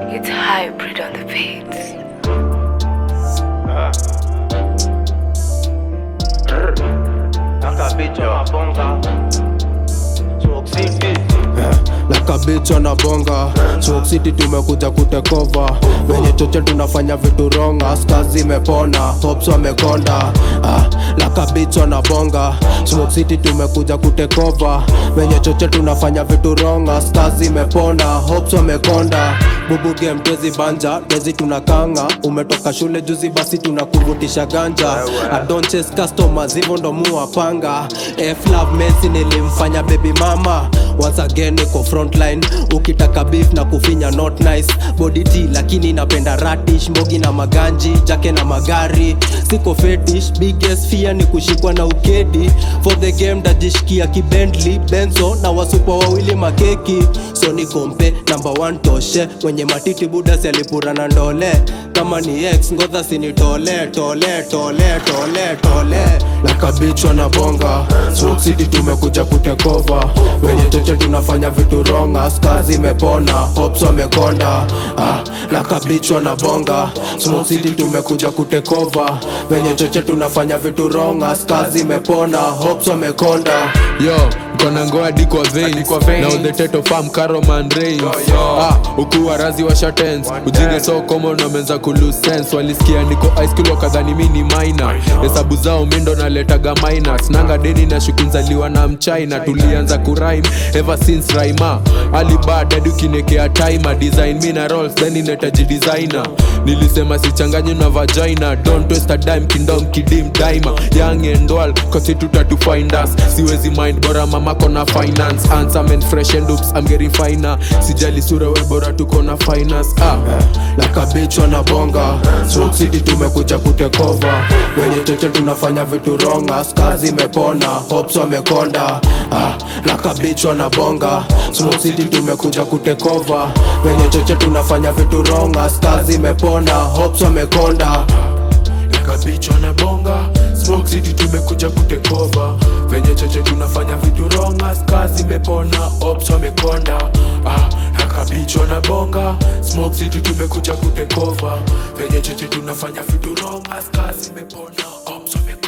It's hybrid on the beats. lakabichwa na bonga Smoke City tumekuja kutekova wenye choche tunafanya vitu wrong askazi imepona hops wamekonda ah, lakabichwa na bonga Smoke City tumekuja kutekova wenye choche tunafanya vitu wrong askazi imepona hops wamekonda bubu game twezi banja twezi tunakanga umetoka shule juzi basi tunakuvutisha ganja I don't chase customers hivyo ndo muwapanga F love Messi nilimfanya baby mama once again niko frontline ukitaka beef na kufinya not nice body T lakini napenda radish mbogi na maganji jake na magari siko fetish biggest fear ni kushikwa na ukedi for the game dajishikia kibendly benzo na wasupa wawili makeki so ni kompe number one toshe mwenye matiti buda si alipura na ndole kama ni ex ngodha sinitole tole tole tole tole lakabichwa na bonga Smoke City tumekuja kutekova wenye choche tunafanya vitu wrong askazi imepona hops wamekonda ah, lakabichwa na bonga Smoke City tumekuja kutekova wenye choche tunafanya vitu wrong askazi imepona hops wamekonda yo kona ngoa dikwa veins na on the teto farm caroman rains ah ukuwa razi wa shatens ujinge so common wamenza ku lose sense walisikia niko high school wakadhani mi ni minor hesabu zao mindo naletaga minus nanga deni na shukunzaliwa na mchina tulianza kurime ever since raima alibad hadi ukinekea timer design mi na rolls then inetaji designer nilisema sichanganye na vagina don't waste a dime kingdom kidim daima young and all cause it to find us siwezi mind bora mama kona finance handsome and fresh and oops I'm getting finer sijali sura we bora tuko na finance ah lakabichwa na bonga Smoke City tumekuja kutekova wenye choche tunafanya vitu wrong askazi imepona hops wamekonda ah, lakabichwa na bonga Smoke City tumekuja kutekova wenye choche tunafanya vitu wrong askazi imepona hops wamekonda lakabichwa na bonga Smoke City tumekuja kutekova venye choche tunafanya vitu wrong askazi imepona hops wamekonda ah, lakabichwa na bonga Smoke City tumekuja kutekova venye choche tunafanya vitu wrong askazi imepona hops wamekonda